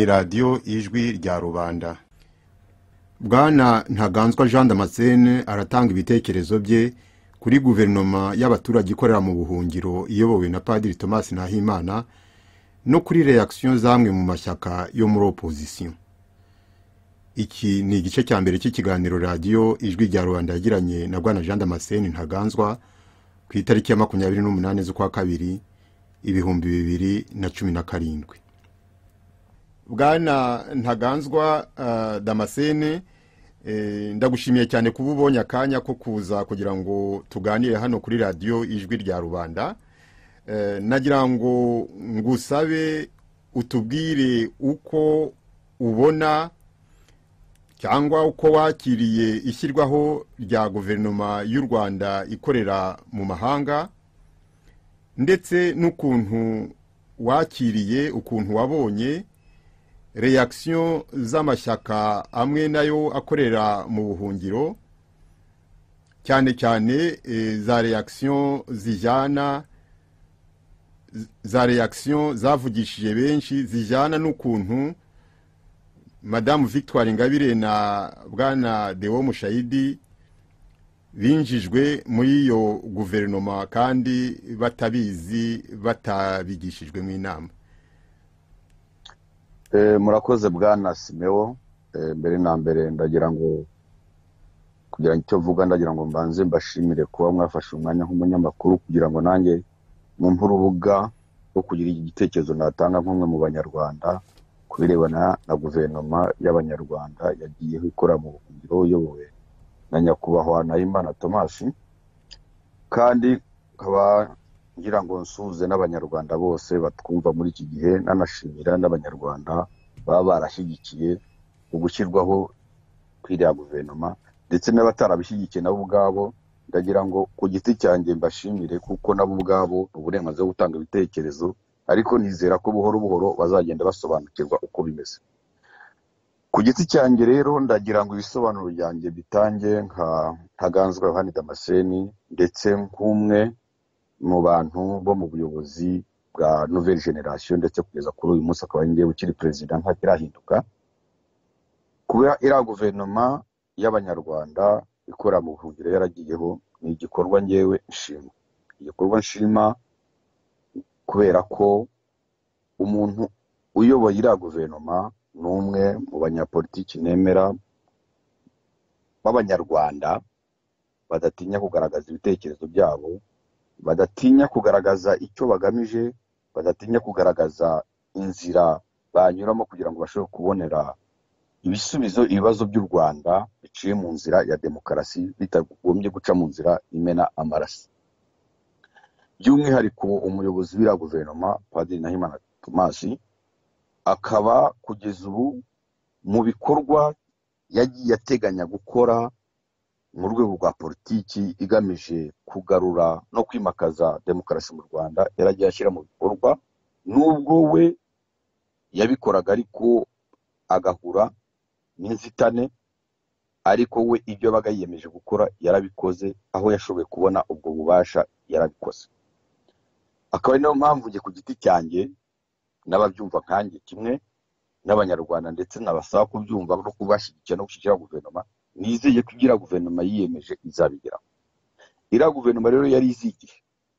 radiyo ijwi rya rubanda bwana ntaganzwa jean damascene aratanga ibitekerezo bye kuri guverinoma y'abaturage ikorera mu buhungiro iyobowe na padiri thomas nahimana no kuri reakisiyo z'amwe mu mashyaka yo muri opozisiyo iki ni igice cya mbere cy'ikiganiro radiyo ijwi rya rubanda yagiranye na bwana jean damascene ntaganzwa ku itariki ya makumyabiri n'umunani z'ukwa kabiri ibihumbi bibiri na cumi na karindwi bwana ntaganzwa damascene ndagushimiye cyane kuba ubonye akanya ko kuza kugira ngo tuganire hano kuri radiyo ijwi rya rubanda nagira ngo ngusabe utubwire uko ubona cyangwa uko wakiriye ishyirwaho rya guverinoma y'u rwanda ikorera mu mahanga ndetse n'ukuntu wakiriye ukuntu wabonye reyakisiyo z'amashyaka amwe nayo akorera mu buhungiro cyane cyane za reyakisiyo zijyana za reyakisiyo zavugishije benshi zijyana n'ukuntu madamu victoire ingabire na bwana dewo mushayidi binjijwe muri iyo guverinoma kandi batabizi batabigishijwe mu inama murakoze bwana simewo mbere na mbere ndagira ngo kugira ngo icyo mvuga ndagira ngo mbanze mbashimire kuba mwafashe umwanya nk'umunyamakuru kugira ngo nanjye mwumve urubuga rwo kugira igitekerezo natanga nk'umwe mu banyarwanda ku birebana na guverinoma y'abanyarwanda yagiyeho ikora mu buhungiro iyobowe na nyakubahwa nahimana tomasi kandi nkaba ngira ngo nsuhuze n'abanyarwanda bose batwumva muri iki gihe nanashimira n'abanyarwanda baba barashyigikiye ugushyirwaho kw'iriya guverinoma ndetse n'abatarabishyigikiye nabo ubwabo ndagira ngo ku giti cyanjye mbashimire kuko nabo ubwabo ni uburenganzira bwo gutanga ibitekerezo ariko nizera ko buhoro buhoro bazagenda basobanukirwa uko bimeze ku giti cyanjye rero ndagira ngo ibisobanuro byanjye bitange nka ntaganzwa yohani damascene ndetse nk'umwe mu bantu bo mu buyobozi bwa nouvelle generation ndetse kugeza kuri uyu munsi akaba ngewe ukiri perezida ntakirahinduka kuba iriya guverinoma y'abanyarwanda ikora mu buhungiro yaragiyeho ni igikorwa ngewe nshima igikorwa nshima kubera ko umuntu uyoboye iriya guverinoma ni umwe mu banyapolitiki nemera b'abanyarwanda badatinya kugaragaza ibitekerezo byabo badatinya kugaragaza icyo bagamije badatinya kugaragaza inzira banyuramo kugira ngo bashobore kubonera ibisubizo ibibazo by'u rwanda biciye mu nzira ya demokarasi bitagombye guca mu nzira imena amaraso by'umwihariko umuyobozi w'iriya guverinoma padiri nahimana tomasi akaba kugeza ubu mu bikorwa yagiye ateganya gukora mu rwego rwa politiki igamije kugarura no kwimakaza demokarasi mu rwanda yaragiye ashyira mu bikorwa n'ubwo we yabikoraga ariko agahura n'inzitane ariko we ibyo abaga yiyemeje gukora yarabikoze aho yashoboye kubona ubwo bubasha yarabikoze akaba ari nayo mpamvu njye ku giti cyanjye n'ababyumva nkanjye kimwe n'abanyarwanda ndetse nabasaba kubyumva no kubashyigikira no gushyigikira guverinoma nizeye ko igira guverinoma yiyemeje izabigeraho iriya guverinoma rero yari izigiye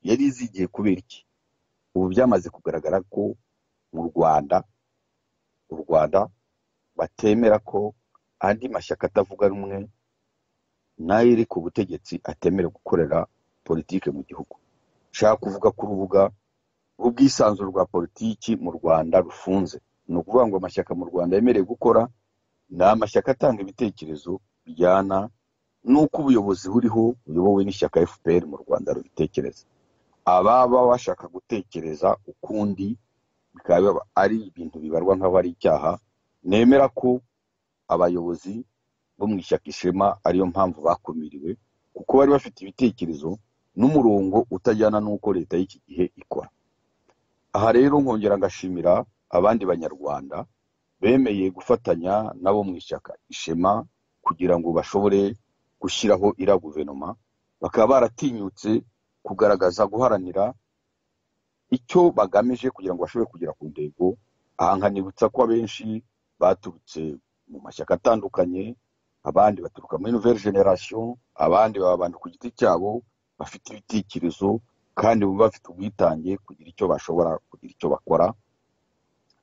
yari izigiye kubera iki ubu byamaze kugaragara ko mu rwanda u rwanda batemera ko andi mashyaka atavuga rumwe n'ayiri ku butegetsi atemerewe gukorera politiki mu gihugu nshaka kuvuga ko urubuga rw'ubwisanzure rwa politiki mu rwanda rufunze ni ukuvuga ngo amashyaka mu rwanda yemerewe gukora ni amashyaka atanga ibitekerezo bijyana n'uko ubuyobozi buriho buyobowe n'ishyaka fpr mu rwanda rubitekereza ababa bashaka gutekereza ukundi bikaba ari ibintu bibarwa nk'aho ari icyaha nemera ko abayobozi bo mu ishyaka ishema ariyo mpamvu bakumiriwe kuko bari bafite ibitekerezo n'umurongo utajyana n'uko leta y'iki gihe ikora aha rero nkongera ngashimira abandi banyarwanda bemeye gufatanya nabo mu ishyaka ishema kugira ngo bashobore gushyiraho iriya guverinoma bakaba baratinyutse kugaragaza guharanira icyo bagamije kugira ngo bashobore kugera ku ntego aha nkanibutsa ko abenshi baturutse mu mashyaka atandukanye abandi baturuka muri nouvelle generation abandi baba abantu ku giti cyabo bafite ibitekerezo kandi baba bafite ubwitange kugira icyo bashobora kugira icyo bakora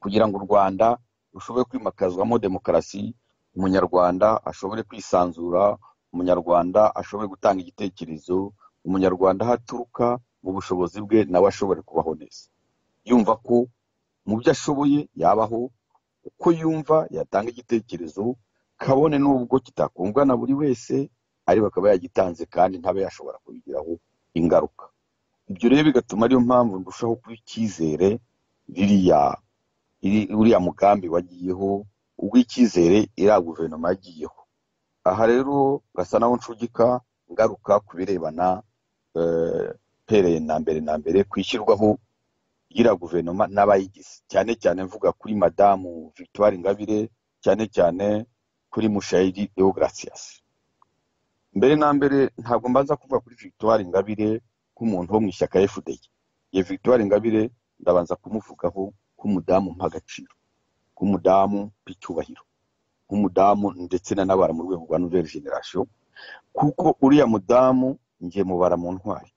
kugira ngo u rwanda rushobore kwimakazwamo demokarasi umunyarwanda ashobore kwisanzura umunyarwanda ashobore gutanga igitekerezo umunyarwanda aho aturuka mu bushobozi bwe nawe ashobore kubaho neza yumva ko mu byo ashoboye yabaho uko yumva yatanga igitekerezo kabone n'ubwo kitakundwa na buri wese ariko akaba yagitanze kandi ntabe yashobora kubigiraho ingaruka ibyo rero bigatuma ariyo mpamvu ndushaho kuba icyizere ririya uriya mugambi wagiyeho ubw'icyizere iriya guverinoma yagiyeho aha rero gasa naho ncugika ngaruka ku birebana pereye na mbere na mbere kwishyirwaho y'iriya guverinoma n'abayigize cyane cyane mvuga kuri madamu victoire ingabire cyane cyane kuri mushayiri deogratias mbere na mbere ntabwo mbanza kuvuga kuri victoire ingabire nk'umuntu wo mu ishyaka fda ye victoire ingabire ndabanza kumuvugaho nk'umudamu mpa agaciro nk'umudamu mpa icyubahiro nk'umudamu ndetse n'anabara mu rwego rwa nouvelle generation kuko uriya mudamu ngiye mubara mu ntwari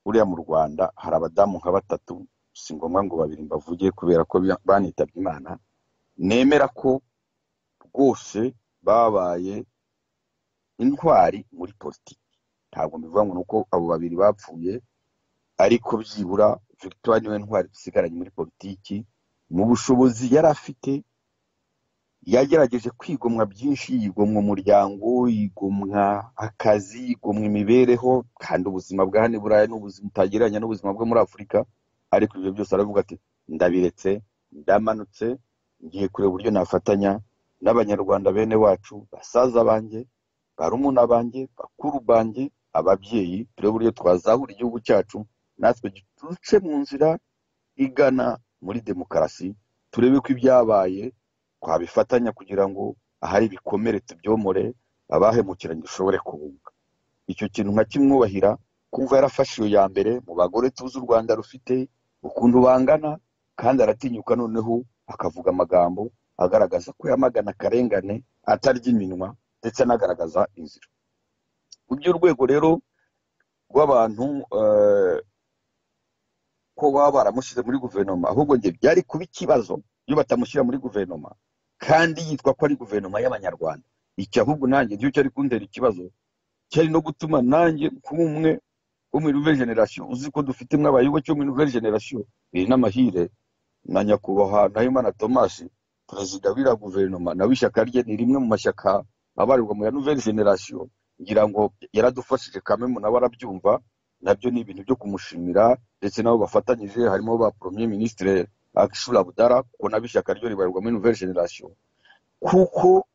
uriya mu rwanda hari abadamu nka batatu si ngombwa ngo babiri mbavuge kubera ko banitabye imana nemera ko rwose babaye intwari muri politiki ntabwo mbivuga ngo ni uko abo babiri bapfuye ariko byibura victoire niwe ntwari dusigaranye muri politiki mu bushobozi yari afite yagerageje kwigomwa byinshi yigomwa umuryango yigomwa akazi yigomwa imibereho kandi ubuzima bwa hano i burayi ni ubuzima utagereranya n'ubuzima bwo muri afurika ariko ibyo byose aravuga ati ndabiretse ndamanutse ngiye kureba uburyo nafatanya n'abanyarwanda bene wacu basaza banjye barumuna banjye bakuru banjye ababyeyi turebe uburyo twazahura igihugu cyacu natwe duce mu nzira igana muri demokarasi turebe ko ibyabaye twabifatanya kugira ngo ahari ibikomere tubyomore abahemukiranye dushobore kubunga icyo kintu nka kimwubahira kumva yarafashe iyo ya mbere mu bagore tuzi u rwanda rufite ukuntu bangana kandi aratinyuka noneho akavuga amagambo agaragaza ko yamagana akarengane atarya iminwa ndetse anagaragaza inzira ibyo urwego rero rw'abantu ko baba baramushyize muri guverinoma ahubwo njye byari kuba ikibazo iyo batamushyira muri guverinoma kandi yitwa ko ari guverinoma y'abanyarwanda iki ahubwo nanjye nicyo cyari kundera ikibazo cyari no gutuma nanjye kuba umwe wo muri nouvelle generation uzi ko dufitemo abayoboke bo muri nouvelle generation biri n'amahire na nyakubahwa nahimana tomasi perezida w'iriya guverinoma nawe ishyaka rye ni rimwe mu mashyaka abarirwa mu ya nouvelle generation ngira ngo yaradufashije kamemu nawe arabyumva nabyo ni ibintu byo kumushimira ndetse nabo bafatanyije harimo ba premier ministre akishura budara kuko nabo ishyaka ryo ribarirwa muri nouvelle generation kuko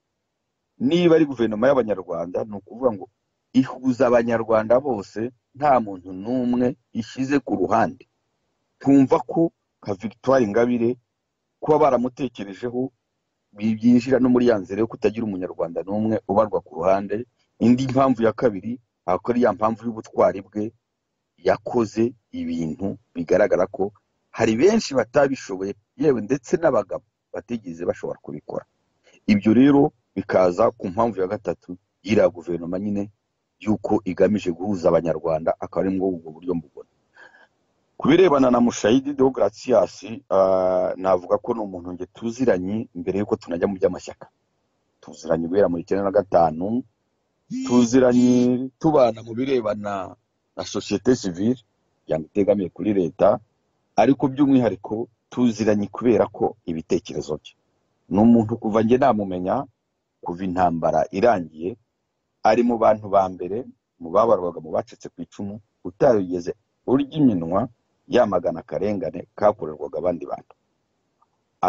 niba ari guverinoma y'abanyarwanda ni ukuvuga ngo ihuza abanyarwanda bose nta muntu n'umwe ishyize ku ruhande twumva ko nka victoire ingabire kuba baramutekerejeho byinjira no muri ya nzira yo kutagira umunyarwanda n'umwe ubarwa ku ruhande indi mpamvu ya kabiri ako ari ya mpamvu y'ubutwari bwe yakoze ibintu bigaragara ko hari benshi batabishoboye yewe ndetse n'abagabo batigeze bashobora kubikora ibyo rero bikaza ku mpamvu ya gatatu y'iriya guverinoma nyine y'uko igamije guhuza abanyarwanda akaba ari ubwo buryo mbubona ku birebana na mushayidi deogratias navuga ko ni umuntu nge tuziranye mbere y'uko tunajya mu by'amashyaka tuziranye guhera muri icyenda na gatanu tuziranye tubana mu birebana na sosiyete sivile yanga itegamiye kuri leta ariko by'umwihariko tuziranye kubera ko ibitekerezo bye ni umuntu kuva nge namumenya kuva intambara irangiye ari mu bantu ba mbere mu babarwaga mu bacitse ku icumu utarigeze urya iminwa yamagana akarengane kakorerwaga abandi bantu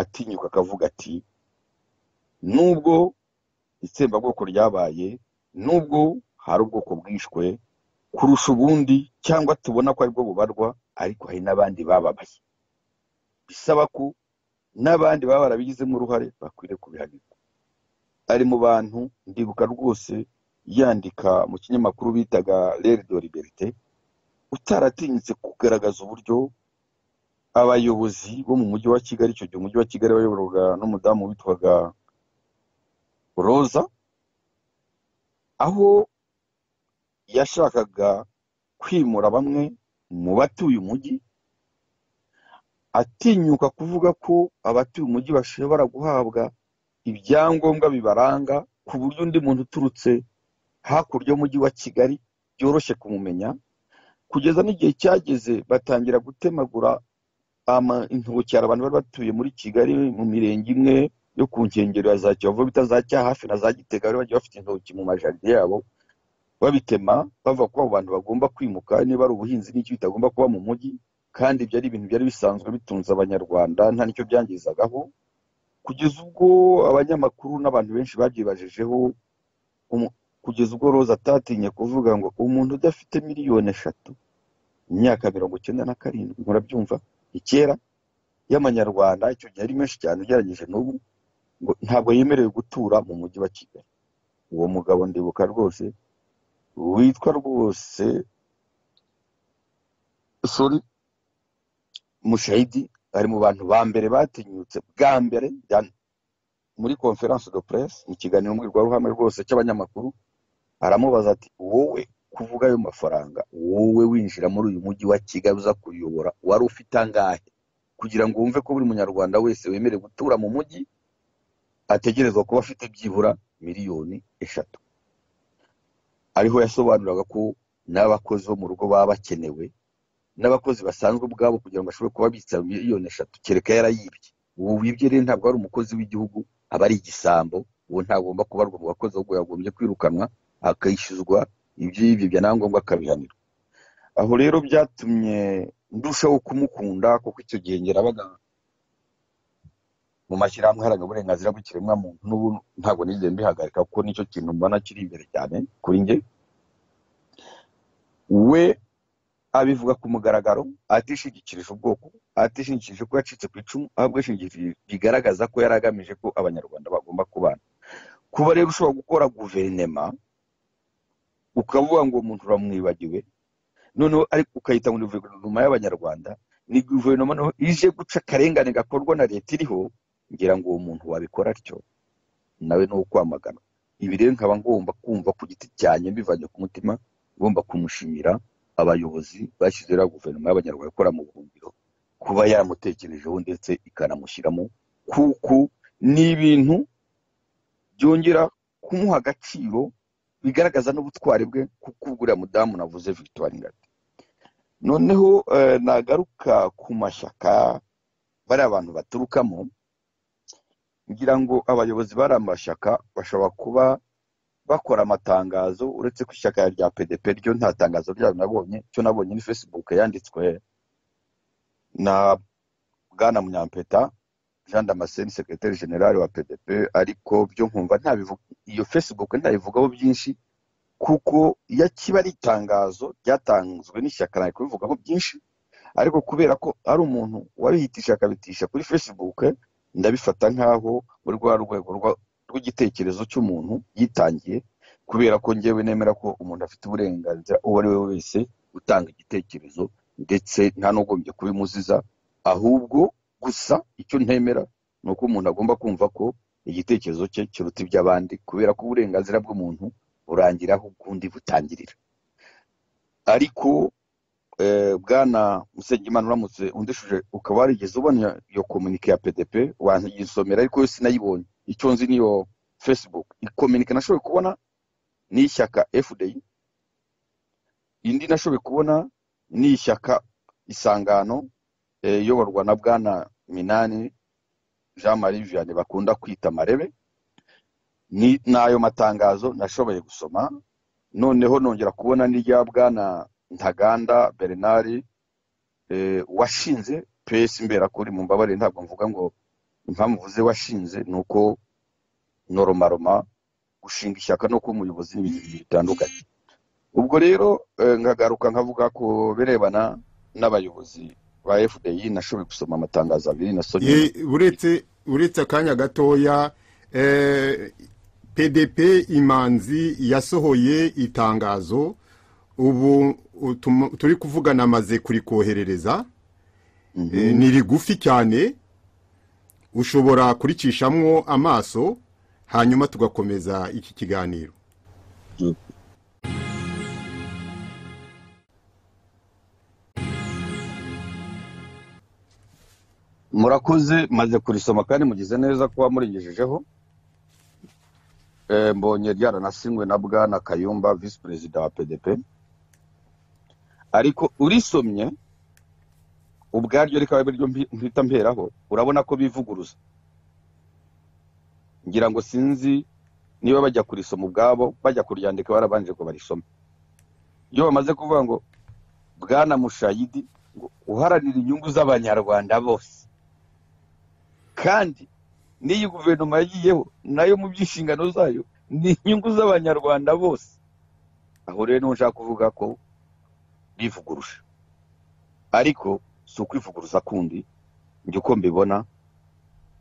atinyuka akavuga ati nubwo itsembabwoko ryabaye nubwo hari ubwoko bwishwe kurusha ubundi cyangwa tubona ko aribwo bubarwa ariko hari n'abandi bababaye bisaba ko n'abandi baba barabigizemo uruhare bakwiriye kubihanirwa ari mu bantu ndibuka rwose yandika mu kinyamakuru bitaga rero de liberite utaratinyutse kugaragaza uburyo abayobozi bo mu mujyi wa kigali icyo gihe umujyi wa kigali wayoborwaga n'umudamu witwaga roza aho yashakaga kwimura bamwe mu batuye umujyi atinyuka kuvuga ko abatuye umujyi bashobora guhabwa ibyangombwa bibaranga ku buryo undi muntu uturutse hakurya y'umujyi wa kigali byoroshye kumumenya kugeza n'igihe cyageze batangira gutemagura intokera abantu bari batuye muri kigali mu mirenge imwe yo ku nkengero ya za kiyovu bita za cyahafi na za gitega bari bagiye bafite intoki mu majaride yabo babitema bava ko abo bantu bagomba kwimuka niba ari ubuhinzi n'icyo bitagomba kuba mu mujyi kandi ibyo ari ibintu byari bisanzwe bitunze abanyarwanda nta nicyo byangizagaho kugeza ubwo abanyamakuru n'abantu benshi babyibajijeho kugeza ubwo roza atatinye kuvuga ngo umuntu udafite miliyoni eshatu imyaka mirongo icyenda na karindwi murabyumva kera y'amanyarwanda icyo gihe ari menshi cyane ugereranyije n'ubu ngo ntabwo yemerewe gutura mu mujyi wa kigali uwo mugabo ndibuka rwose witwa rwose sori mushayidi ari mu bantu ba mbere batinyutse bwa mbere muri conference de presse mu kiganiro mbwirwaruhame rwose cy'abanyamakuru aramubaza ati wowe kuvuga ayo mafaranga wowe winjira muri uyu mujyi wa kigali uza kuyobora wari ufite angahe kugira ngo wumve ko buri munyarwanda wese wemerewe gutura mu mujyi ategerezwa kuba afite byibura miliyoni eshatu ariho yasobanuraga ko n'abakozi bo mu rugo baba bakenewe n'abakozi basanzwe ubwabo kugira ngo bashobore kuba bitsa miliyoni eshatu kereka yarayibye ubu wibye rero ntabwo ari umukozi w'igihugu aba ari igisambo ubu ntagomba kubarwa mu bakozi ahubwo yagombye kwirukanwa akishyuzwa ibyo yibye byanangombwa akabihanirwa aho rero byatumye ndushaho kumukunda kuko icyo gihe ngerabaga mu mashyirahamwe aharanira uburenganzira bw'ikiremwamuntu n'ubu ntabwo nigeze mbihagarika kuko nicyo kintu mbona kiri imbere cyane kuri njye we abivuga ku mugaragaro atishingikirije ubwoko atishingikirije ko yacitse ku icumu ahubwo yashingikirije bigaragaza ko yari agamije ko abanyarwanda bagomba kubana kuba rero ushobora gukora guverinema ukavuga ngo umuntu uramwibagiwe noneho ariko ukayita ngo ni guverinoma y'abanyarwanda ni guverinoma noneho ije guca akarengane gakorwa na leta iriho ngira ngo uwo muntu wabikora atyo nawe ni uwo kwamagana ibi rero nkaba ngomba kumva ku giti cyanjye mbivanye ku mutima ngomba kumushimira abayobozi bashyizweho guverinoma y'abanyarwanda ikora mu buhungiro kuba yaramutekerejeho ndetse ikanamushyiramo kuko ni ibintu byongera kumuha agaciro bigaragaza n'ubutwari bwe kuko uriya mudamu navuze victoire ngati noneho nagaruka ku mashyaka bariya abantu baturukamo ngira ngo abayobozi bari amashyaka bashobora kuba bakora amatangazo uretse ko ishyaka rya pdp ryo nta tangazo ryabo nabonye cyo nabonye ni facebook yanditswe na bwana munyampeta jean damascene secretary general wa pdp ariko byo nkumva iyo facebook ntabivugaho byinshi kuko iyo kiba ari itangazo ryatanzwe n'ishyaka nari kubivugaho byinshi ariko kubera ko ari umuntu wabihitisha akabitisha kuri facebook ndabifata nk'aho muri rwa rwego rw'igitekerezo cy'umuntu yitangiye kubera ko ngewe nemera ko umuntu afite uburenganzira uwo ari we wese utanga igitekerezo ndetse nta n'ugombye kubimuziza ahubwo gusa icyo ntemera ni uko umuntu agomba kumva ko igitekerezo cye kiruta iby'abandi kubera ko uburenganzira bw'umuntu burangira aho ubw'undi butangirira ariko bwana Musenyimana uramutse undishuje ukaba warigeze ubona iyo komunike ya pdp wanayisomera ariko yo sinayibonye icyo nzi niyo facebook ikominike nashoboye kubona ni ishyaka fdi indi nashoboye kubona ni ishyaka isangano iyoborwa na bwana minani jean marie vianney bakunda kwita marebe ni n'ayo matangazo nashoboye gusoma noneho nongera kubona n'irya bwana ntaganda bernard washinze pesi imberakuri mu mbabare ntabwo mvuga ngo impamvu uvuze washinze ni uko noromaroma gushinga ishyaka no kuba umuyobozi n'ibintu bitandukanye ubwo rero nkagaruka nkavuga ko birebana n'abayobozi ba fdi nashoboye gusoma amatangazo abiri na sonye uretse akanya gatoya pdp imanzi yasohoye itangazo ubu turi kuvugana amaze kurikoherereza Eh, ni rigufi cyane ushobora kuricishamwo amaso hanyuma tugakomeza iki kiganiro Yego. murakoze maze kurisoma kandi mugize neza kuba muringejejeho Eh, mbonye ryaranasinywe na bwana kayumba visi perezida wa pdp ariko urisomye ubwaryo rikaba ariryo mpita mperaho urabona ko bivuguruza ngira ngo sinzi niba bajya kurisoma ubwabo bajya kuryandika barabanje ko barisoma iyo bamaze kuvuga ngo bwana mushayidi ngo uharanira inyungu z'abanyarwanda bose kandi n'iyi guverinoma yagiyeho nayo mu by'inshingano zayo ni inyungu z'abanyarwanda bose aho rero niho nshaka kuvuga ko bivugurusha ariko si ukwivuguruza kundi njye uko mbibona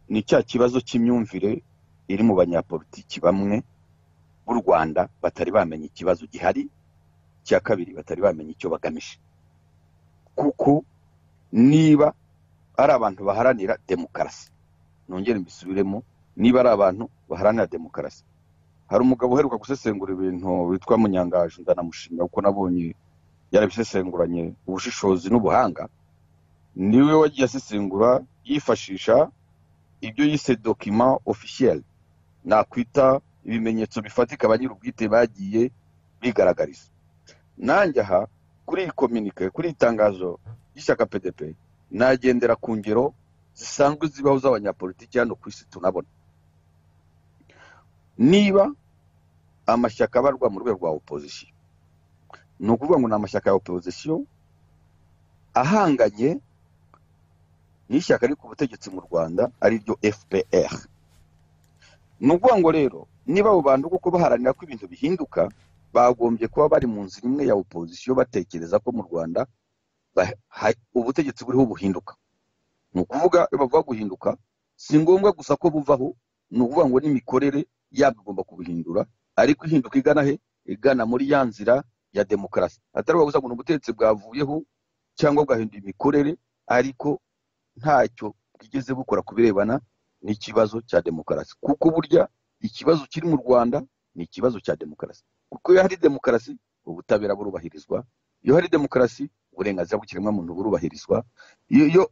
ni cya kibazo cy'imyumvire iri mu banyapolitiki bamwe b'u rwanda batari bamenya ikibazo gihari icya kabiri batari bamenya icyo bagamije kuko niba ari abantu baharanira demokarasi nongere mbisubiremo niba ari abantu baharanira demokarasi hari umugabo uheruka gusesengura ibintu witwa munyangaje ndanamushimira kuko nabonye yarabisesenguranye ubushishozi n'ubuhanga niwe wagiye asesengura yifashisha ibyo yise dokima officielle nakwita ibimenyetso bifatika ba nyir'ubwite bagiye bigaragariza nanjye aha kuri iyi kominike kuri iyi tangazo y'ishyaka pdp nagendera ku ngero zisanzwe zibaho z'abanyapolitiki hano ku isi tunabona niba amashyaka abarwa mu rwego rwa opozisiyo ni ukuvuga ngo ni amashyaka ya opozisiyo ahanganye n'ishyaka riri ku butegetsi mu rwanda ari ryo fpr ni ukuvuga ngo rero niba abo bantu kuko baharanira ko ibintu bihinduka bagombye kuba bari mu nzira imwe ya opozisiyo batekereza ko mu rwanda ba- ha- ubutegetsi buriho buhinduka ni ukuvuga iyo bavuga guhinduka si ngombwa gusa ko buvaho ni ukuvuga ngo n'imikorere yabwo igomba kubihindura ariko ihinduka igana he igana muri ya nzira ya demokarasi atari ukuvuga gusa ngo ni ubutegetsi bwavuyeho cyangwa bwahinduye imikorere ariko ntacyo bwigeze bukora ku birebana n'ikibazo cya demokarasi kuko burya ikibazo kiri mu rwanda ni ikibazo cya demokarasi kuko iyo hari demokarasi ubutabera burubahirizwa iyo hari demokarasi uburenganzira bw'ikiremwamuntu burubahirizwa iyo iyo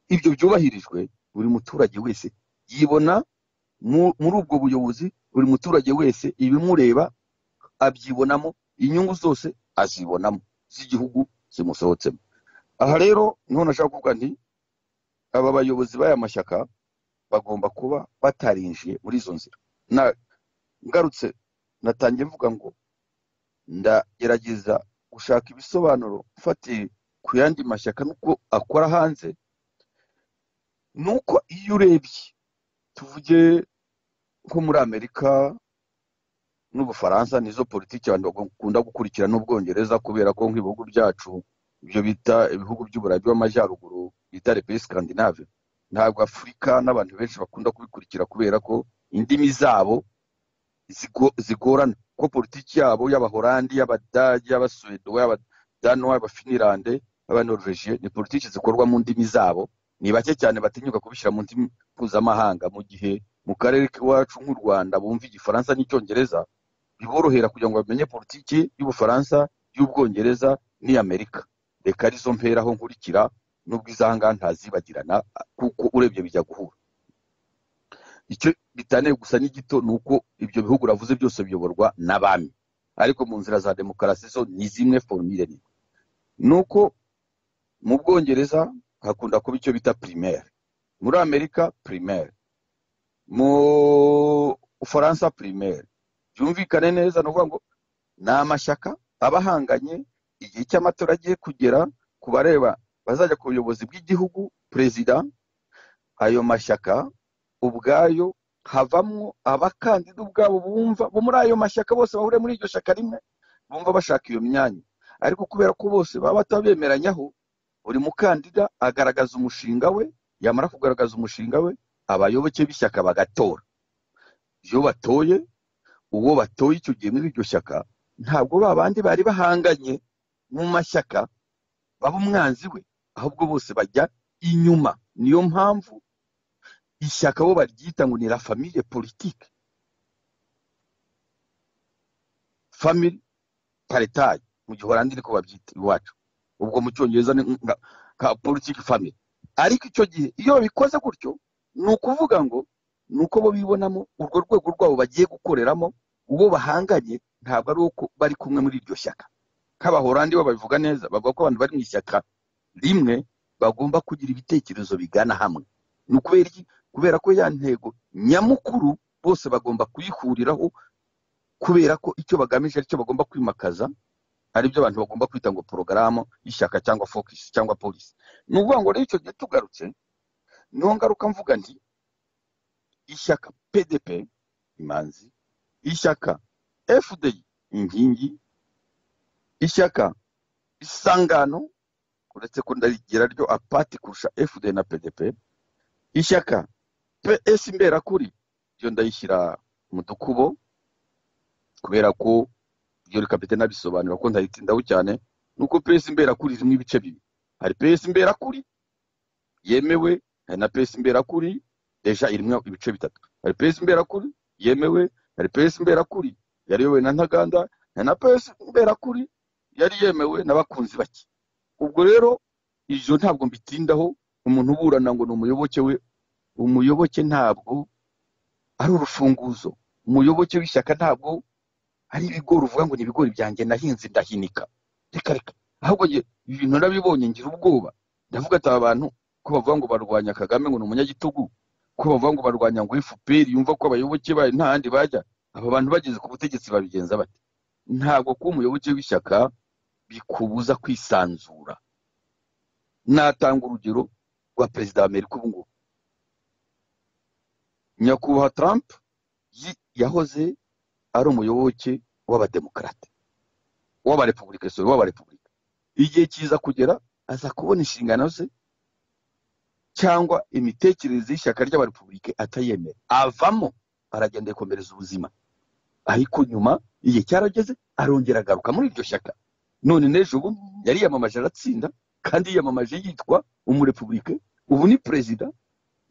ibyo byubahirijwe buri muturage wese yibona mu- muri ubwo buyobozi buri muturage wese ibimureba abyibonamo inyungu zose azibonamo z'igihugu zimusohotsemo aha rero niho nashaka kuvuga nti aba bayobozi b'aya mashyaka bagomba kuba batarinjiye muri izo nzira Na- ngarutse natangiye mvuga ngo ndagerageza gushaka ibisobanuro mfatiye ku yandi mashyaka n'uko akora hanze nuko iyo urebye tuvuge nko muri amerika n'ubufaransa nizo politiki abantu bakunda gukurikira n'ubwongereza kubera ko nk'ibihugu byacu ibyo bita ibihugu by'uburayi bw'amajyaruguru bita repesi skandinave ntabwo afurika n'abantu benshi bakunda kubikurikira kubera ko indimi zabo zigo- zigorana kuko politiki yabo y'abahorandi y'abadage y'abasuwedo y'abadanuwa y'abafinilande y'abanoruveje ni politiki zikorwa mu ndimi zabo ni bake cyane batinyuka kubishyira mu ndimi mpuzamahanga mu gihe mu karere k'iwacu nk'u rwanda bumva igifaransa n'icyongereza biborohera kugira ngo bamenye politiki y'ubufaransa y'ubwongereza n'iy'amerika reka arizo mperaho nkurikira n'ubwo izahanga ntazibagirana kuko urebye bijya guhura icyo bitaniye gusa n'igito ni uko ibyo bihugu uravuze byose biyoborwa n'abami ariko mu nzira za demokarasi zo ni zimwe forumire ni ni uko mu bwongereza hakunda kuba icyo bita primaire muri amerika primaire mu bufaransa primaire byumvikane neza ni ukuvuga ngo ni amashyaka aba ahanganye igihe cy'amatora agiye kugera ku bareba bazajya ku buyobozi bw'igihugu perezida ayo mashyaka ubwayo havamwo abakandida ubwabo bumva bo muri ayo mashyaka bose bahuriye muri iryo shyaka rimwe bumva bashaka iyo myanya ariko kubera ko bose baba batabemeranyaho buri mukandida agaragaza umushinga we yamara kugaragaza umushinga we abayoboke b'ishyaka bagatora iyo batoye uwo batoye icyo gihe muri iryo shyaka ntabwo ba bandi bari bahanganye mu mashyaka baba umwanzi we ahubwo bose bajya inyuma niyo mpamvu ishyaka bo baryita ngo ni la famille politique family paritaye mu giholandi niko babyita iwacu ubwo mu cyongereza ni nka- nka politiki family ariko icyo gihe iyo babikoze gutyo ni ukuvuga ngo ni uko bo bibonamo urwo rwego rwabo bagiye gukoreramo uwo bahanganye ntabwo ari uko bari kumwe muri iryo shyaka nk'abahorandi bo babivuga neza bavuga ko abantu bari mu ishyaka rimwe bagomba kugira ibitekerezo bigana hamwe ni ukubera iki kubera ko ya ntego nyamukuru bose bagomba kuyihuriraho kubera ko icyo bagamije aricyo bagomba kwimakaza aribyo abantu bagomba kwita ngo porogaramu y'ishyaka cyangwa fokisi cyangwa polisi ni ukuvuga ngo rero icyo gihe tugarutse niho ngaruka mvuga nti ishyaka pdp imanzi ishyaka fdi inkingi ishyaka isangano uretse ko ndagira ryo apati kurusha fd na pdp ishyaka ps imberakuri iyo ndayishyira mu dukubo kubera ko iryo rikapite nabisobanura ko ndayitindaho cyane nuko ps imberakuri irimo ibice bibiri hari ps imberakuri yemewe hari na ps imberakuri deja irimo ibice bitatu hari ps imberakuri yemewe hari ps imberakuri yariyobowe na ntaganda hari na ps imberakuri yari yemewe n'abakunzi bake ubwo rero ibyo ntabwo mbitindaho umuntu uburana ngo ni umuyoboke we umuyoboke ntabwo ari urufunguzo umuyoboke w'ishyaka ntabwo ari ibigori uvuga ngo ni ibigori byanjye nahinze ndahinika reka reka ahubwo njye ibintu nabibonye ngira ubwoba ndavuga ati aba bantu ko bavuga ngo barwanya kagame ngo ni umunyagitugu ko bavuga ngo barwanya ngo fpr yumva ko abayoboke bayo nta handi bajya aba bantu bageze ku butegetsi babigenza bate ntabwo kuba umuyoboke w'ishyaka bikubuza kwisanzura natanga urugero rwa perezida wa amerika ubu ngubu nyakubahwa trump yi- yahoze ari umuyoboke w'abademokarate w'abarepubulika sorry w'abarepubulika igihe kiza kugera aza kubona inshingano ze cyangwa imitekerereze y'ishyaka ry'abarepubulika atayemera avamo aragenda yikomereza ubuzima ariko nyuma igihe cyarageze arongera agaruka muri iryo shyaka none n'ejo ubu yari yamamaje aratsinda kandi yiyamamaje yitwa umurepubulika ubu ni perezida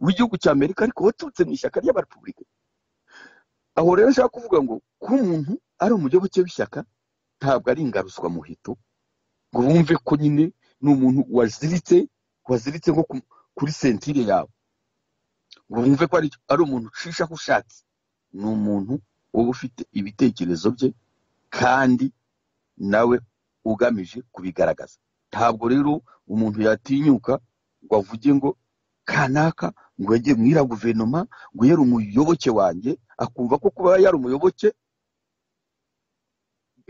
w'igihugu cya amerika ariko waturutse mu ishyaka ry'abarepubulika aho rero nshaka kuvuga ngo kuba umuntu ari umuyoboke w'ishyaka ntabwo ari ingaruzwa muhito ngo wumve ko nyine ni umuntu waziritse waziritse nko ku- kuri sentire yawe ngo wumve ko ari ari umuntu ucisha aho ushatse ni umuntu uba ufite ibitekerezo bye kandi nawe ugamije kubigaragaza ntabwo rero umuntu yatinyuka ngo avuge ngo kanaka ngo yagiye mu iriya guverinoma ngo yari umuyoboke wanjye akumva ko kuba yari umuyoboke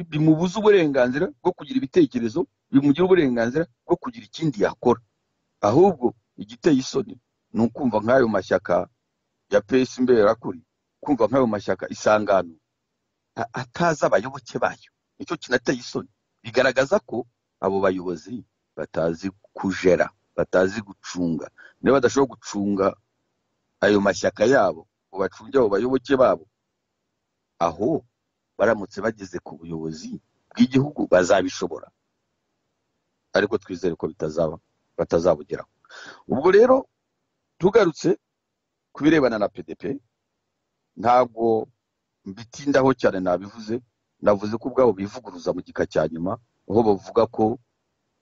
bimubuza uburenganzira bwo kugira ibitekerezo bimugira uburenganzira bwo kugira ikindi yakora ahubwo igiteye isoni ni ukumva nk'ayo mashyaka ya pesi imberakuri kumva nk'ayo mashyaka isangano a- atazi abayoboke bayo nicyo kinateye isoni bigaragaza ko abo bayobozi batazi kujera batazi gucunga niba badashobora gucunga ayo mashyaka yabo ngo bacunge abo bayoboke babo aho baramutse bageze ku buyobozi bw'igihugu bazabishobora ariko twizere ko bitazaba batazabugeraho ubwo rero tugarutse ku birebana na pdp ntabwo mbitindaho cyane nabivuze navuze ko ubwabo bivuguruza mu gika cya nyuma aho bavuga ko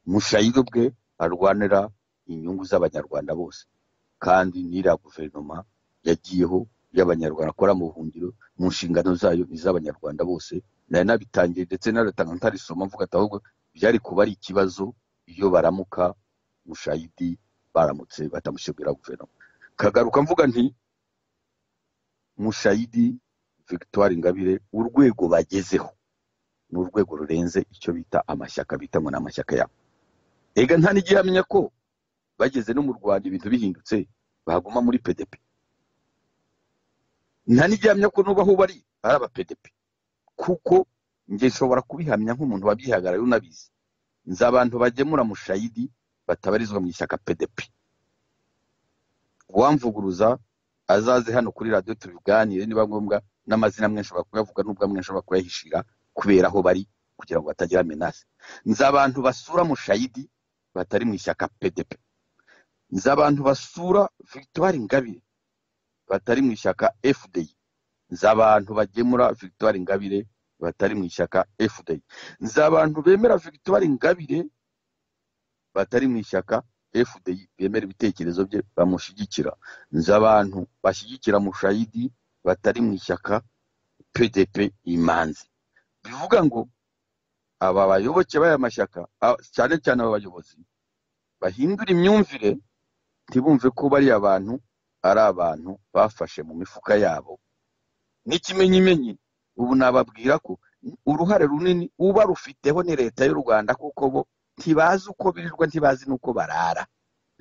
mushayiro bwe arwanira inyungu z'abanyarwanda bose kandi n'iriya guverinoma yagiyeho y'abanyarwanda akora mu buhungiro mu nshingano zayo ni iz'abanyarwanda bose nari nabitangiye ndetse naratanga ntarisoma mvuga ati ahubwo byari kuba ari ikibazo iyo baramuka mushayidi baramutse batamushyirwira guverinoma kagaruka mvuga nti mushayidi victoire ingabire urwego bagezeho ni urwego rurenze icyo bita amashyaka bita ngo ni amashyaka yabo ega nta n'igihe yamenya ko bageze no mu rwanda ibintu bihindutse baguma muri pdp nta n'igihamya ko nubaho bari ari aba pdp kuko njye nshobora kubihamya nk'umuntu wabyihagarariye unabizi nzi abantu bagemura mushayidi batabarizwa mu ishyaka pdp uwamvuguruza azaze hano kuri radiyo tubiganire niba ngombwa n'amazina amwe nshobora kuyavuga n'ubwo amwe nshobora kuyahishira kubera aho bari kugira ngo batagira menase nzi abantu basura mushayidi batari mu ishyaka pdp nzi abantu basura victoire ngabire batari mu ishyaka fdi nzi abantu bagemura victoire ngabire batari mu ishyaka fdi nzi abantu bemera victoire ngabire batari mu ishyaka fdi bemera ibitekerezo bye bamushyigikira nzi abantu bashyigikira mushayidi batari mu ishyaka pdp imanzi bivuga ngo aba bayoboke b'aya mashyaka a- cyane cyane aba bayobozi bahindura imyumvire ntibumve ko bariya bantu ari abantu bafashe mu mifuka yabo n'ikimenyimenyi ubu nababwira ko uruhare runini uba rufiteho ni leta y'u rwanda kuko bo ntibazi uko birirwa ntibazi n'uko barara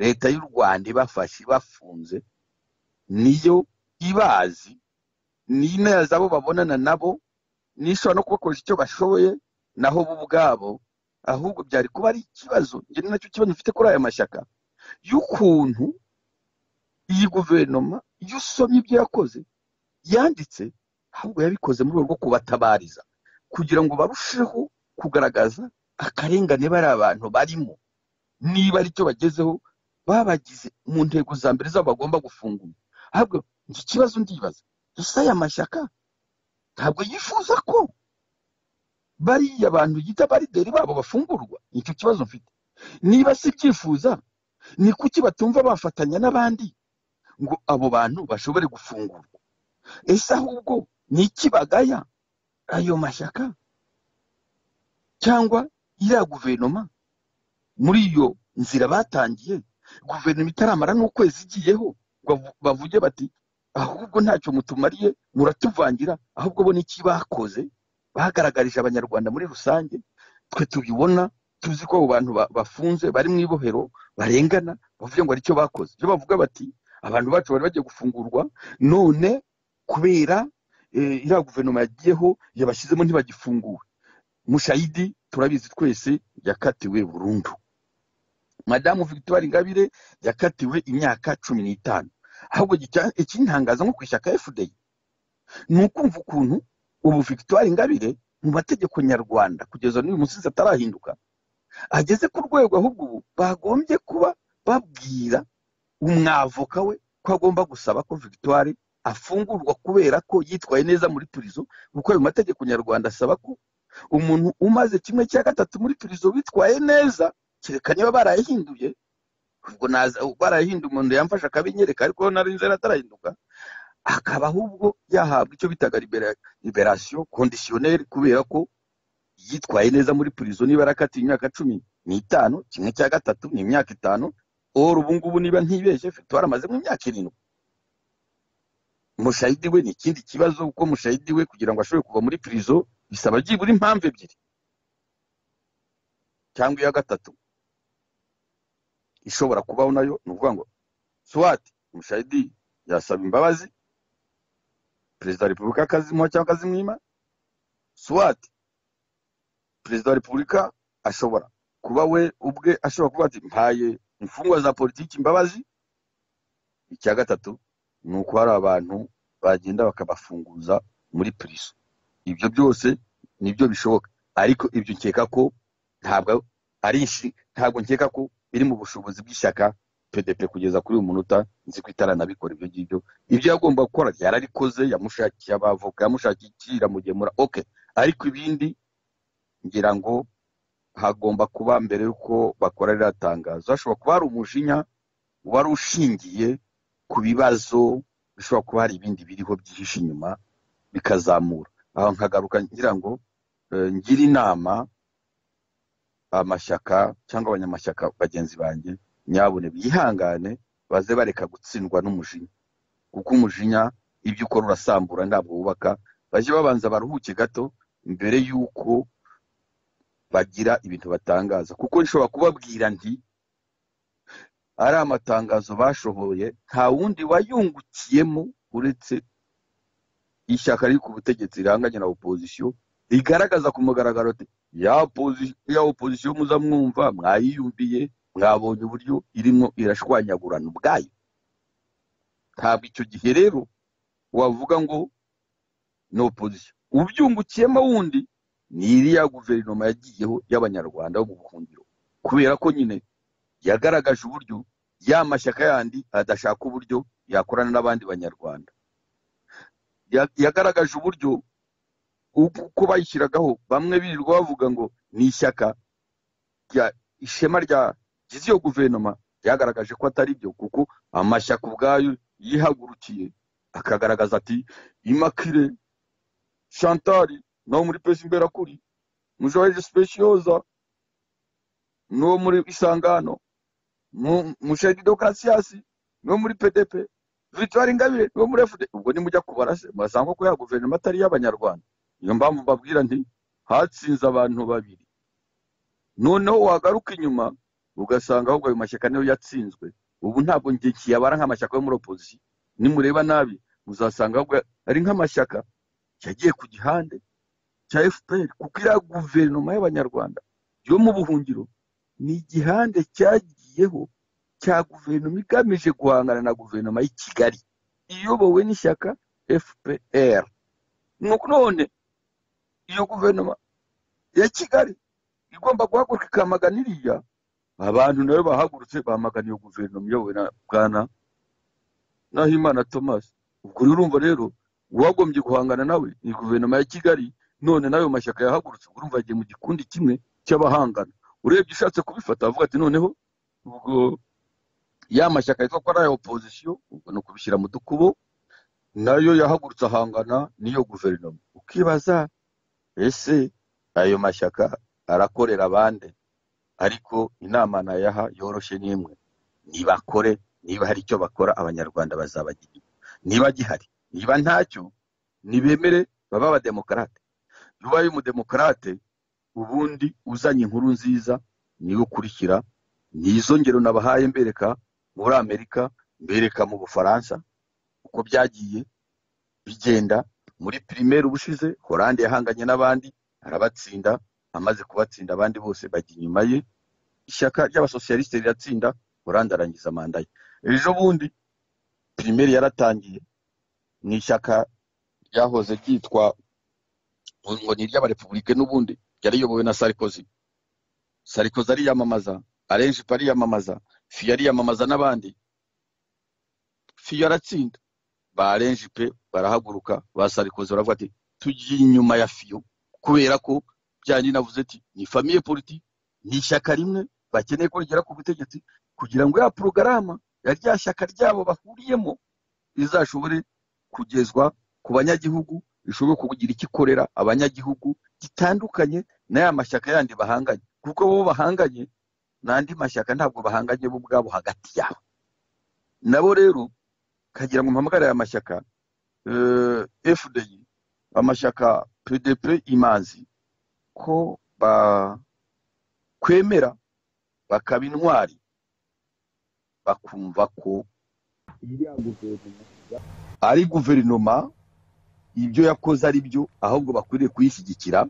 leta y'u rwanda ibafashe ibafunze niyo ibazi ni inazi abo babonana nabo n'ishobora no kubakoresha icyo bashoboye naho bo ubwabo ahubwo byari kuba ari ikibazo njye ni nacyo kibazo mfite kuri aya mashyaka y'ukuntu iyi guverinoma iyo usomye ibyo yakoze yanditse ahubwo yabikoze mu rwego rwo kubatabariza kugira ngo barusheho kugaragaza akarengane bariya abantu barimo niba ari cyo bagezeho babagize mu ntego za mbere zabo bagomba gufungura ahubwo njye ikibazo ndibaza ese aya mashyaka ntabwo yifuza ko bariya bantu yita barideri babo bafungurwa nicyo kibazo mfite niba si ibyifuza ni kuki batumva bafatanya n'abandi ngo abo bantu bashobore gufungurwa ese ahubwo ni iki bagaya ayo mashyaka cyangwa iriya guverinoma muri iyo nzira batangiye guverinoma itaramara n'ukwezi igiyeho ngo bavu- bavuge bati ahubwo ntacyo mutumariye muratuvangira ahubwo bo n'iki bakoze bagaragarije abanyarwanda muri rusange twe tubibona tuzi ko abo bantu ba- bafunze bari mu ibohero barengana bavuga ngo hari icyo bakoze ibyo bavuga bati abantu bacu bari bagiye gufungurwa none kubera eh, iriya guverinoma yagiyeho yabashyizemo ntibagifunguwe mushayidi turabizi twese yakatiwe burundu madamu victoire ingabire yakatiwe imyaka cumi n'itanu ahubwo gica- ikintangaza nko ku ishyaka fdi ni ukumva ukuntu ubu victoire ingabire mu mategeko nyarwanda kugeza n'uyu munsi atarahinduka ageze ku rwego ahubwo ubu bagombye kuba babwira umwavoka we ko agomba gusaba ko victoire afungurwa kubera ko yitwaye neza muri turizo kuko ayo mategeko nyarwanda asaba ko umuntu umaze kimwe cya gatatu muri turizo witwaye neza kereka niba barayahinduye ubwo naza barayahinduye umuntu yamfashe akabinyereka ariko nari nzara atarahinduka akaba ahubwo yahabwa icyo bitaga libera- liberation conditionnelle kubera ko yitwaye neza muri prison niba yarakatiye imyaka cumi n'itanu kimwe cya gatatu ni imyaka itanu or ubu ngubu niba ntibeshye victoire amaze mu myaka irindwi mushayidi we ni ikindi kibazo kuko mushayidi we kugira ngo ashobore kuva muri prison bisaba byibura impamvu ebyiri cyangwa iya gatatu ishobora kubaho nayo ni ukuvuga ngo swati mushayidi yasaba imbabazi perezida wa repubulika akazimuha cyangwa akazimwima swati perezida wa repubulika ashobora kuba we ubwe ashobora kuba ati mpaye imfungwa za politiki imbabazi icya gatatu ni uko hari abantu bagenda bakabafunguza muri piriso ibyo byose nibyo bishoboka ariko ibyo nkeka ko ntabwo ari ishi ntabwo nkeka ko biri mu bushobozi bw'ishyaka pdp kugeza kuri uyu munota nzi ko itaranabikora ibyo ngibyo ibyo yagomba gukora yarabikoze yamushakiye abavoka yamushakiye iki iramugemura oke ariko ibindi ngira ngo hagomba kuba mbere y'uko bakora ririya tangazo hashobora kuba hari umujinya wari ushingiye ku bibazo bishobora kuba hari ibindi biriho byihishe inyuma bikazamura aho nkagaruka ngira ngo eh, ngire inama amashyaka cyangwa abanyamashyaka bagenzi banjye nyabune bihangane baze bareka gutsindwa n'umujinya kuko umujinya ibyo ukora urasambura ntabwo wubaka bajye babanza baruhuke gato mbere y'uko bagira ibintu batangaza kuko nshobora kubabwira nti ari amatangazo bashoboye nta wundi wayungukiyemo uretse ishyaka riri ku butegetsi rihanganye na opozisiyo rigaragaza ku mugaragaro ati ya oposi- ya opozisiyo muza mwumva mwayiyumviye mwabonye uburyo irimo irashwanyagurana ubwayo ntabwo icyo gihe rero wavuga ngo ni opozisiyo ubyungukiyemo wundi ni iriya guverinoma yagiyeho y'abanyarwanda bo mu buhungiro kubera ko nyine yagaragaje uburyo ya mashyaka yandi adashaka uburyo yakorana n'abandi banyarwanda Ya- yagaragaje uburyo uku- uko bayishyiragaho bamwe birirwa bavuga ngo ni ishyaka rya ishema rya gize iyo guverinoma ryagaragaje ko atari byo kuko amashyaka ubwayo yihagurukiye akagaragaza ati imakire shantari nawo muri pesi imberakuri mujoreje sipeshiyoza n'uwo muri isangano mushedi dokarasiyasi niwo muri pdp victoire ingabire niwo muri fd ubwo nimujya kubara se murasanga ko ya guverinoma atari iy'abanyarwanda niyo mpamvu mbabwira nti hatsinze abantu babiri noneho wagaruka inyuma ugasanga ahubwo ayo mashyaka niyo yatsinzwe ubu ntabwo njye kiyabara nk'amashyaka yo muri opozisiyo nimureba nabi muzasanga ahubwo ari nk'amashyaka yagiye ku gihande cya fpr kuko iriya guverinoma y'abanyarwanda yo mu buhungiro ni igihande cyagiyeho cya guverinoma igamije guhangana na guverinoma y'i kigali iyobowe n'ishyaka fpr nuko none iyo guverinoma ya kigali igomba guhaguruka ikamagana iriya abantu nayo bahagurutse bamagana iyo guverinoma iyobowe na bwana nahimana thomas ubwo rero urumva rero uwagombye guhangana nawe ni guverinoma ya kigali none n'ayo mashyaka yahagurutse ubwo urumva agiye mu gikundi kimwe cy'abahangana urebye ushatse kubifata avuga ati noneho ubwo ya mashyaka yitwa ko ari aya opozisiyo ubwo ni ukubishyira mu dukubo nayo yahagurutse ahangana n'iyo guverinoma ukibaza ese ayo mashyaka arakorera abandi ariko inama nayaha yoroshye n'imwe nibakore niba hari icyo bakora abanyarwanda bazabagirira niba gihari niba ntacyo nibemere babe abademokarate iyo ubaye umudemokarate ubundi uzanye inkuru nziza niyo ukurikira ni izo ngero nabahaye mbereka muri amerika mbereka mu bufaransa uko byagiye bigenda muri primaire ubushize horande yahanganye n'abandi arabatsinda amaze kubatsinda abandi bose bajya inyuma ye ishyaka ry'abasosiyalisite riratsinda horande arangiza manda ye ejo bundi primaire yaratangiye ni ishyaka ryahoze ryitwa ngo ni iry'abarepubulike n'ubundi ryari riyobowe na sarikozi sarikozi ariyamamaza arenjipo ariyamamaza fiyo ariyamamaza n'abandi fiyo aratsinda ba arenjipe barahaguruka ba sarikozi baravuga ati tugiye inyuma ya fiyo kubera ko byandi navuze ati ni famiye politiki ni ishyaka rimwe bakeneye ko rigera ku butegetsi kugira ngo ya porogarama ya rya shyaka ryabo bahuriyemo rizashobore kugezwa ku banyagihugu rishobora kugira icyo ikorera abanyagihugu gitandukanye n'aya mashyaka yandi bahanganye kuko bo bahanganye n'andi mashyaka ntabwo bahanganye bo ubwabo hagati yabo nabo rero kagira ngo mpamagare aya mashyaka eh, fdi amashyaka pdp imanzi ko bakwemera bakaba intwari bakumva ko iriya guverinoma ari guverinoma ibyo yakoze ari byo ahubwo bakwiriye kuyishyigikira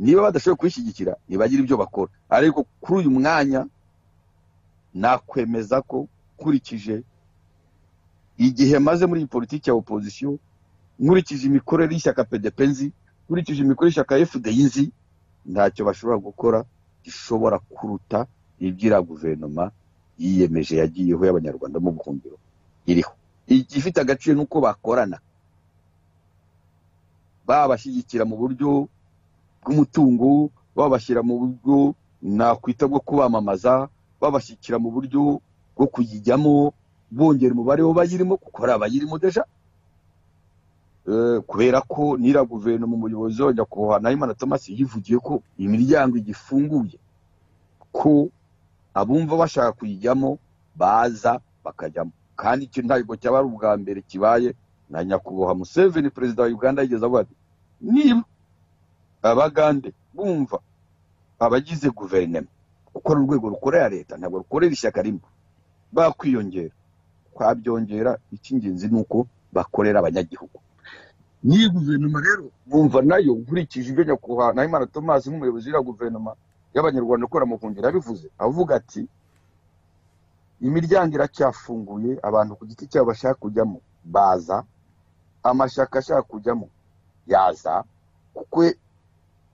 niba badashoboye kuyishyigikira ntibagire ibyo bakora ariko kuri uyu mwanya nakwemeza ko nkurikije igihe maze muri iyi politiki ya opozisiyo nkurikije imikorere y'ishyaka pdp nzi nkurikije imikorere y'ishyaka fdi nzi ntacyo bashobora gukora gishobora kuruta ibyira guverinoma yiyemeje yagiyeho y'abanyarwanda mu buhungiro iriho igifite agaciro ni uko bakorana babashyigikira mu buryo bw'umutungo babashyira mu buryo nakwita bwo kubamamaza babashyigikira mu buryo bwo kuyijyamo bongera umubare w'abayirimo kuko hari abayirimo deja Eh, kubera ko n'iriya guverinoma umuyobozi wa nyakubahwa nahimana thomas yivugiye ko imiryango igifunguye ko abumva bashaka kuyijyamo baza bakajyamo kandi icyo ntabwo cyaba ari ubwa mbere kibaye na nyakubahwa museveni perezida wa uganda yigeze avuga ati niba abagande bumva abagize guverinoma kuko ni urwego rukorera leta ntabwo rukorera ishyaka rimwe bakwiyongera twabyongera icy'ingenzi ni uko bakorera abanyagihugu n'iyi guverinoma rero bumva nayo nkurikije ibyo nyakubahwa nahimana thomas nk'umuyobozi w'iriya guverinoma y'abanyarwanda ukora mu buhungiro yabivuze avuga ati imiryango iracyafunguye abantu ku giti cyabo bashaka kujyamo baza amashyaka ashaka kujyamo yaza kuko we-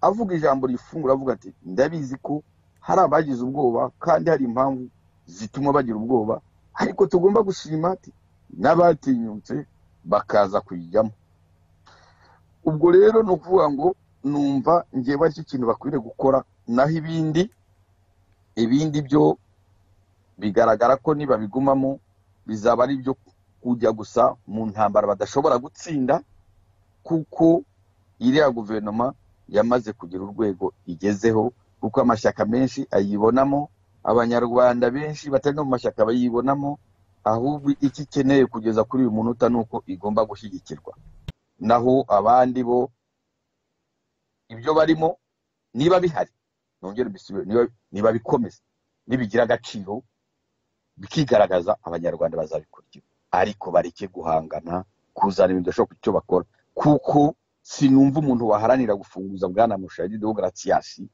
avuga ijambo rifungura avuga ati ndabizi ko hari abagize ubwoba kandi hari impamvu zituma bagira ubwoba ariko tugomba gushima ati n'abatinyutse bakaza kuyijyamo ubwo rero ni ukuvuga ngo numva ngewe aricyo kintu bakwiriye gukora naho ibindi ibindi byo bigaragara ko nibabigumamo bizaba ari ibyo kujya gusa mu ntambara badashobora gutsinda kuko iriya guverinoma yamaze kugira urwego igezeho kuko amashyaka menshi ayibonamo abanyarwanda benshi batari no mu mashyaka bayibonamo ahubwo icyo ikeneye kugeza kuri uyu munota ni uko igomba gushyigikirwa naho abandi bo ibyo barimo niba bihari nongere mbisubire niba bikomeza nibigira agaciro bikigaragaza abanyarwanda bazabikurikira ariko bareke guhangana kuzana ibintu bidashoboka icyo bakora kuko sinumva umuntu waharanira gufunguza bwana mushayidi demogarasiyasi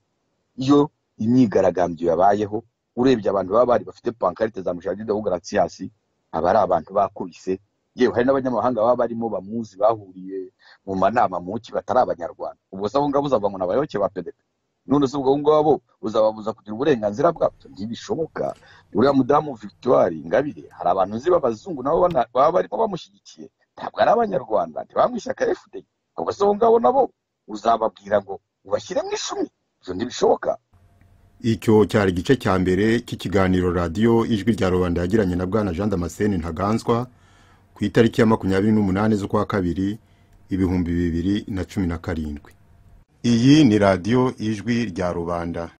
iyo imyigaragambyo yabayeho urebye abantu baba bari bafite pankarite za mushayidi demogarasiyasi aba ari abantu bakubise yewe hari n'abanyamahanga baba barimo bamuzi bahuriye mu manama muki batari abanyarwanda ubwo se abo ngabo uzava ngo ni abayoboke ba pedepe none se ubwo ngabo uzababuza kugira uburenganzira bwabyo ntibishoboka uriya mudamu victoire ingabire hari abantu uzi b'abazungu nabo baba barimo bamushyigikiye ntabwo ari abanyarwanda ntibamwishyaka fda ubwo se abo ngabo nabo uzababwira ngo ubashyire mu ishumi ibyo ntibishoboka icyo cyari igice cya mbere cy'ikiganiro radiyo ijwi rya rubanda yagiranye na bwana jean damascene ntaganzwa ku itariki ya makumyabiri n'umunani z'ukwa kabiri ibihumbi bibiri na cumi na karindwi iyi ni radiyo ijwi rya rubanda